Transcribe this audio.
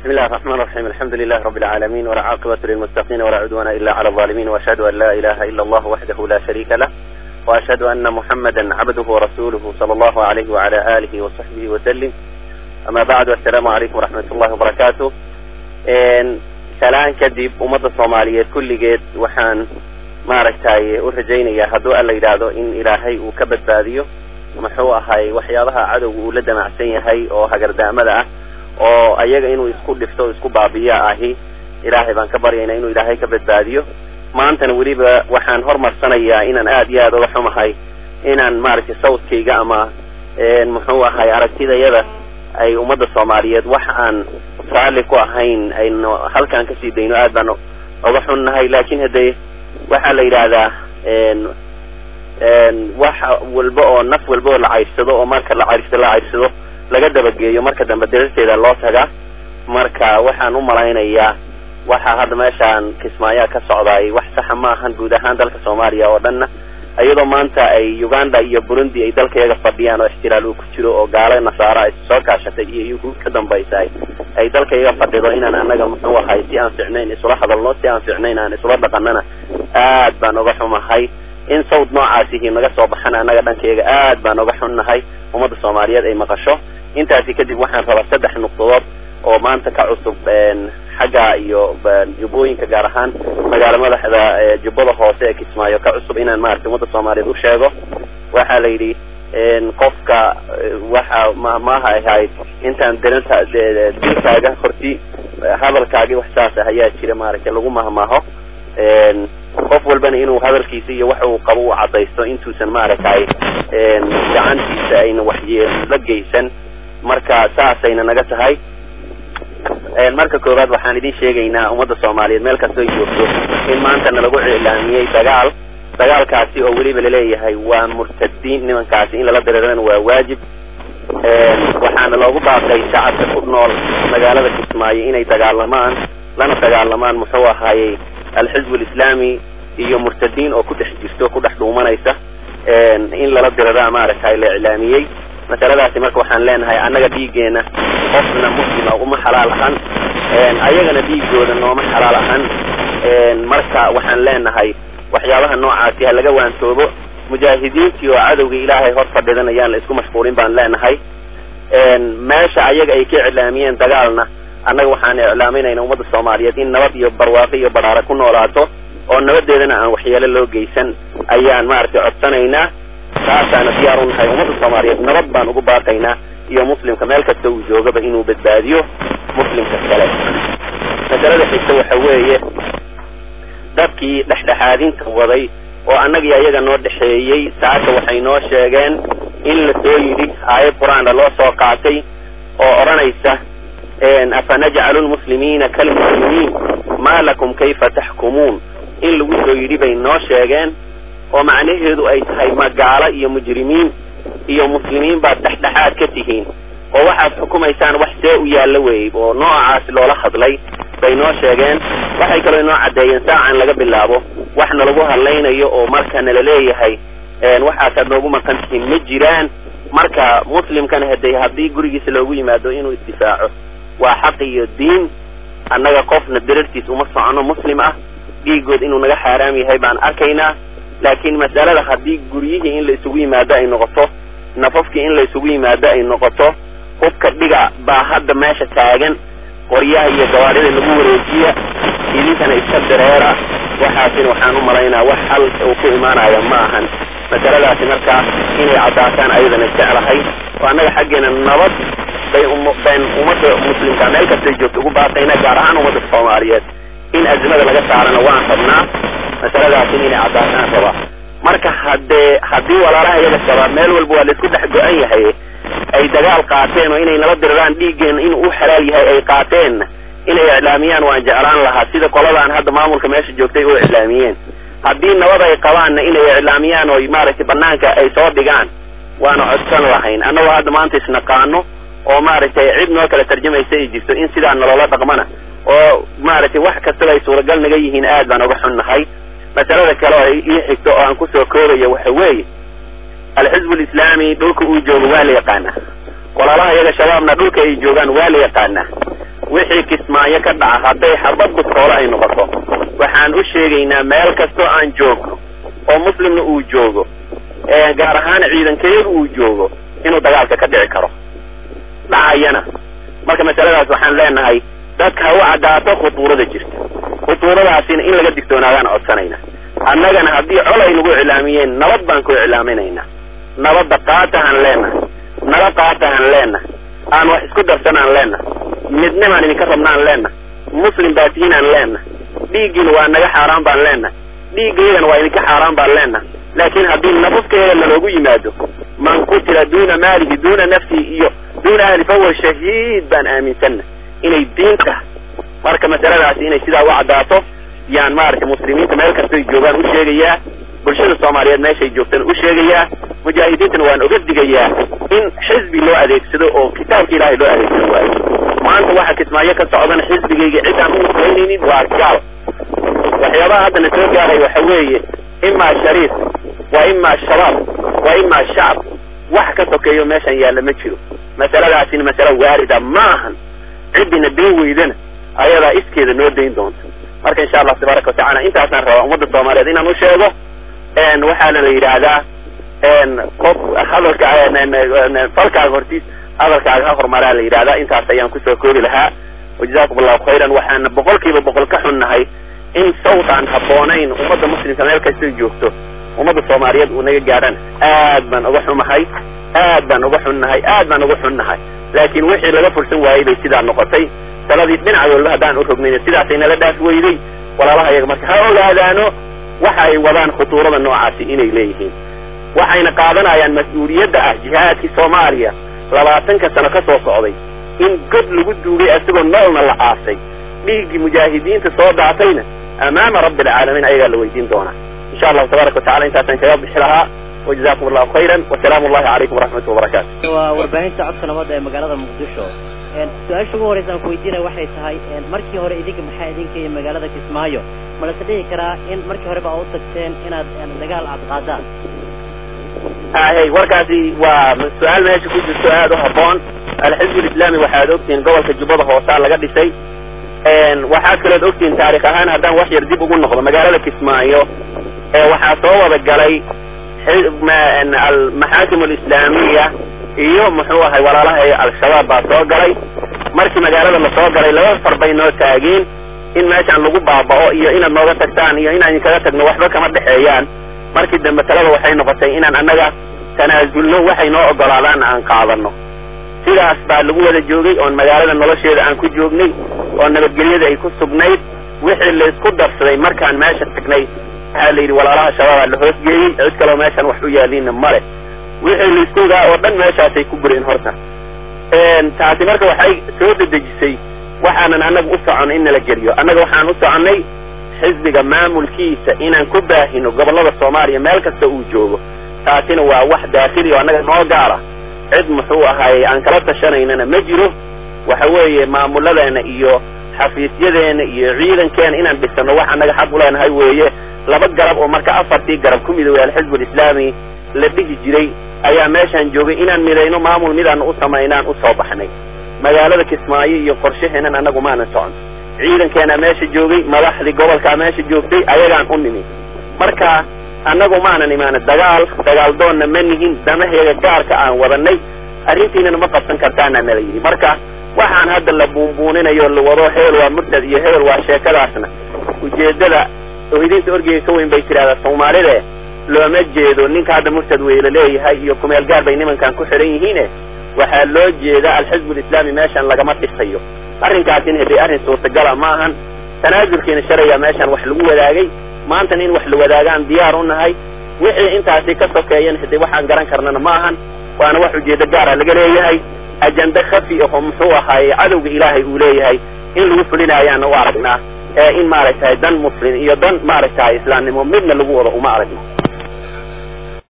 بسم الله الرحمن الرحيم الحمد لله رب العالمين ولا عاقبة للمتقين ولا عدوان إلا على الظالمين وأشهد أن لا إله إلا الله وحده لا شريك له وأشهد أن محمدا عبده ورسوله صلى الله عليه وعلى آله وصحبه وسلم أما بعد السلام عليكم ورحمة الله وبركاته salaan kadib ummadda soomaaliyeed kulligeed waxaan maaragtay u rajaynayaa hadduu alla yidhaahdo in ilaahay uu ka badbaadiyo muxuu ahay waxyaabaha cadowga uu la damacsan yahay oo hagardaamada ah oo ayaga inuu isku dhifto o isku baabiya ahi ilaahay baan ka baryaynaa inuu ilaahay ka badbaadiyo maantana weliba waxaan hormarsanayaa inaan aad iyo aad uga xumahay inaan maaragtay sawdkayga ama muxuu ahay aragtidayada ay ummadda soomaaliyeed wax aan raalli ku ahayn aynu halkaan kasii dayno aad baan uga xunnahay laakin haddee waxaa la yidhaahdaa wax walba oo naf walba oo la cayrsado oo marka la cayrsado la cayrsado laga dabageeyo marka dambe dararteeda loo tagaa marka waxaan u malaynayaa waxa hadda meeshaan kismaayaa ka socdaay wax saxa ma ahan guud ahaan dalka soomaaliya oo dhanna iyadoo maanta ay uganda iyo burundi ay dalkayaga fadhiyaan oo ixtiraal uu ku jiro oo gaalo nasaara ay soo kaashatay iyo yuhuud ka dambaysaay ay dalkayaga fadhido inaan anaga muxuu ahay si aan ficnayn isula hadalno si aan ficnayn aan isula dhaqanana aad baan uga xumahay in sawd noocaasihi naga soo baxana annaga dhankayaga aad baan uga xunnahay ummadda soomaaliyeed ay maqasho intaasi kadib waxaan rabaa saddex nuqdadood oo maanta ka cusub xagga iyo jubbooyinka gaar ahaan magaala madaxda jubbada hoose ee kismaayo ka cusub inaan maaragtay ummadda soomaaliyeed u sheego waxaa la yidhi qofka waxa maaha ahayd intaan darinta dilkaaga horti hadalkaagi wax saas ah ayaa jira maaragtay lagu mahmaaho qof walbana inuu hadalkiisa iyo wax uu qabo u cadaysto intuusan maaragtay gacantiisa ayna waxyeel la geysan marka saasayna naga tahay marka koowaad waxaan idin sheegaynaa ummadda soomaaliyeed meel kastoo ay joogto in maanta nalagu iclaamiyey dagaal dagaalkaasi oo weliba laleeyahay waa murtadiin nimankaasi in lala dareerana waa waajib waxaana loogu baaqay shacabka ku nool magaalada kismaayo inay dagaalamaan lana dagaalamaan muxuu ahaayey alxizb alislaami iyo murtadiin oo ku dhex jirto ku dhex dhuumanaysa in lala diraraa maaragtay la iclaamiyey masaladaasi marka waxaan leenahay annaga dhiiggeena qofna muslima uma xalaal ahan ayagana dhiigooda nooma xalaal ahan marka waxaan leenahay waxyaabaha noocaasi ha laga waantoobo mujaahidiintii oo cadowga ilaahay hor fadhidan ayaan la isku mashquulin baan leenahay meesha ayaga ay ka iclaamiyeen dagaalna annaga waxaan iclaaminayna ummadda soomaaliyeed in nabad iyo barwaaqo iyo badhaaro ku noolaato oo nabadeedana aan waxyeelo loo geysan ayaan maaragtay codsanaynaa taasaana diyaar u nahay ummadda soomaaliyeed nabad baan ugu baaqaynaa iyo muslimka meel kasta uu joogaba inuu badbaadiyo muslimka kale masalada xigta waxa weeye dadkii dhexdhexaadinta waday oo annagii ayaga noo dhexeeyey saaka waxay noo sheegeen in la soo yidhi aayad qur-aanna loo soo qaatay oo odhanaysa afanajcalu lmuslimiina kalmuslimiin maa lakum kayfa taxkumuun in lagu soo yidhi bay noo sheegeen oo macnaheedu ay tahay magaalo iyo mujrimiin iyo muslimiin baad dhexdhexaad ka tihiin oo waxaad xukumaysaan wax see u yaallo weey oo noocaas loola hadlay bay noo sheegeen waxay kaloo inoo caddeeyeen saacan laga bilaabo wax nalagu hadlaynayo oo marka nala leeyahay waxaasaad noogu maqan tihiin ma jiraan marka muslimkana hade haddii gurigiisa loogu yimaado inuu isdifaaco waa xaq iyo diin annaga qofna darartiis uma socono muslim ah dhiigood inuu naga xaaraam yahay baan arkaynaa laakiin masalada haddii guryihii in la isugu yimaado ay noqoto nafafkii in la isugu yimaado ay noqoto hubka dhiga baa hadda meesha taagan qoryaha iyo gawaadhida lagu wareejiya idinkana iska dareera waxaasina waxaan u malaynaa wax xal uu ku imaanaya ma ahan masaladaasi markaa inay caddaataan ayadana jeclahay oo annaga xaggeena nabad bay bayn ummadda muslimka meel kastay joogto ugu baaqayna gaar ahaan ummadda soomaaliyeed in azmada laga saarana waan rabnaa masaladaasina inay caddaataan raba marka haddee haddii walaalaha iyaga shabaab meel walba waa laisku dhex go-an yahay ay dagaal qaateen oo inay nala diriraan dhiiggeena inuu u xalaal yahay ay qaateen inay iclaamiyaan waan jeclaan lahaa sida qoladaan hadda maamulka meesha joogtay oo iclaamiyeen haddii nabad ay qabaanna inay iclaamiyaan oo maaragtay banaanka ay soo dhigaan waana codsan lahayn annagoo hadda maanta isnaqaano oo maaragtay cid noo kala tarjamaysa ay jirto in sidaa naloola dhaqmana oo maaragtay wax kastaba ay suuragal naga yihiin aad baan uga xunnahay masalada kale oo ii xigto oo aan kusoo koobayo waxa weeye alxizb alislaami dhulka uu joogo waa la yaqaanaa walaalaha iyaga shabaabna dhulka ay joogaan waa la yaqaanaa wixii kismaayo ka dhaca hadday xabad bustoolo ay noqoto waxaan u sheegaynaa meel kastoo aan joogno oo muslimna uu joogo gaar ahaan ciidankeedu uu joogo inuu dagaalka ka dhici karo dhacayana marka masaladaas waxaan leenahay dadka ha u caddaato khutuurada jirta khutuuradaasina in laga digtoonaadaan codsanayna annagana haddii col ay nagu iclaamiyeen nabad baan ku iclaaminaynaa nabadda qaatahaan leenahay nala qaatahaan leenahay aan wax isku darsanaan leenahay midnimaan idinka rabnaan leenahay muslim baatiinaan leenahay dhiiggiina waa naga xaaraan baan leenahay dhiiggayagana waa idinka xaaraan baan leenahay laakiin haddii nafafkeeda laloogu yimaado man qutila duuna maalihi duuna nafsihi iyo duuna ahli fahuwa shahiid baan aaminsanna inay diin tahay marka masaladaasi inay sidaa u caddaato yaan maaragtay muslimiinta meel kastoy joogaan u sheegayaa bulshada soomaaliyeed meeshay joogtana u sheegayaa mujaahidiintana waan oga digayaa in xisbi loo adeegsado oo kitaabka ilaahay loo adeegsado waayo maanta waxa kismaayo ka socdana xisbigayga cid aan u nusraynaynin waa gaal waxyaabaha haddana soo gaaray waxa weeye imaa shariif waa imaa shabaab waa imaa shacab wax ka sokeeyo meeshan yaalla ma jiro masaladaasina masale waarida ma ahan ciddina dayn weydana ayadaa iskeeda noo dayn doonta marka insha allah tabaaraka watacala intaasaan rabaa ummadda soomaaliyeed inaan u sheego waxaana la yidhaahdaa qof hadalka falkaaga hortiis hadalkaaga ha horumaraa la yidhahdaa intaas ayaan kusoo koobi lahaa wajazakum allahu khayran waxaana boqol kiiba boqol ka xunnahay in sawt aan habboonayn ummadda muslimka meel kastay joogto ummadda soomaaliyeed uu naga gaadhan aad baan uga xumahay aad baan uga xunnahay aad baan uga xunnahay laakiin wixii laga fursan waayey bay sidaa noqotay taladii dhinac walba haddaan u rognayna sidaasay nala dhaaf weyday walaalaha iyaga marka ha ogaadaano waxa ay wadaan khutuurada noocaasi inay leeyihiin waxayna qaadanayaan mas-uuliyadda ah jihaadkii soomaaliya labaatanka sano ka soo socday in god lagu duugay isagoo noolna la aasay dhiiggii mujaahidiinta soo daatayna amaama rabbi alcaalamiin ayagaa la weydiin doonaa insha allahu tabaaraka watacala intaasaan kaga bixi lahaa wajazakum allahu khayran wasalaamu allahi calaykum waraxmatu wabarakaatu waa warbaahinta codka nabadda ee magaalada muqdisho su-aasha ugu horeysa aan ku weydiinaya waxay tahay markii hore idinka maxaa idinka iyo magaalada kismaayo ma lase dhihi karaa in markii horeba a u tagteen inaad dagaal aad qaadaan hay warkaasi waa su-aal meesha ku jirto aad u habboon alxizb lislaami waxaad ogtihiin gobolka jubbada hoosaa laga dhisay waxaad kalood ogtihiin taarikh ahaan haddaan wax yar dib ugu noqdo magaalada kismaayo waxaa soo wada galay almaxaakim alislaamiya iyo muxuu ahay walaalaha al-shabaab baa soo galay markii magaalada lasoo galay laba far bay noo taageen in meeshaan lagu baaba'o iyo inaad nooga tagtaan iyo inaan idinkaga tagno waxba kama dhexeeyaan markii dambe talada waxay noqotay inaan annaga tanaasulno waxay noo ogolaadaan aan qaadano sidaas baa lagu wada joogay oon magaalada nolosheeda aan ku joognay oo nabadgelyada ay ku sugnayd wixii laysku darsaday markaan meesha tagnay waxaa la yidhi walaalaha shabaabaa la hoosgeeyey cid kaloo meeshaan wax u yaaliinna male wixii laisku ogaa oo dhan meeshaasay ku bureen horta taasi marka waxay soo dedejisay waxaanan annaga u socon in nala geliyo annaga waxaan u soconnay xisbiga maamulkiisa inaan ku baahino gobollada soomaaliya meel kasta uu joogo taasina waa wax daakhili oo annaga noo gaara cid muxuu ahaayey aan kala tashanaynana ma jiro waxa weeye maamuladeena iyo xafiisyadeena iyo ciidankeena inaan dhisano wax annaga xaq u leenahay weeye laba garab oo marka afartii garab ku midoobay alxizb alislaami la dhihi jiray ayaa meeshaan joogay inaan midayno maamul midaan u samaynaan usoo baxnay magaalada kismaayo iyo qorshaheenan annagu maanan socon ciidankeenaa meesha joogay madaxdii gobolkaa meesha joogtay ayagaan u nimi marka annagu maanan imaana dagaal dagaal doonna ma nihin damaheega gaarka aan wadanay arrintiinana ma qabsan kartaana nala yidhi marka waxaan hadda la buunbuuninayo la wado hebel waa murtad iyo hebel waa sheekadaasna ujeeddada oohidinta orgeyga ka weyn bay tidhahdaa soomaalide looma jeedo ninka hadda murtad weyla leeyahay iyo kumeel gaar bay nimankan ku xidhan yihiine waxaa loo jeedaa alxizb alislaami meeshan lagama dhisayo arrinkaasina hadee arrin suurtagala ma ahan tanaasulkiina shalaya meeshaan wax lagu wadaagay maantana in wax la wadaagaan diyaar u nahay wixii intaasi ka sokeeyan hadee waxaan garan karnana ma ahan waana wax ujeedo gaara laga leeyahay ajende khafi aho muxuu ahaaye cadowga ilaahay uu leeyahay in lagu fulinayaana u aragnaa ee in maaragtahay dan muslim iyo dan maaragtahay islaamnimo midna lagu wado uma aragno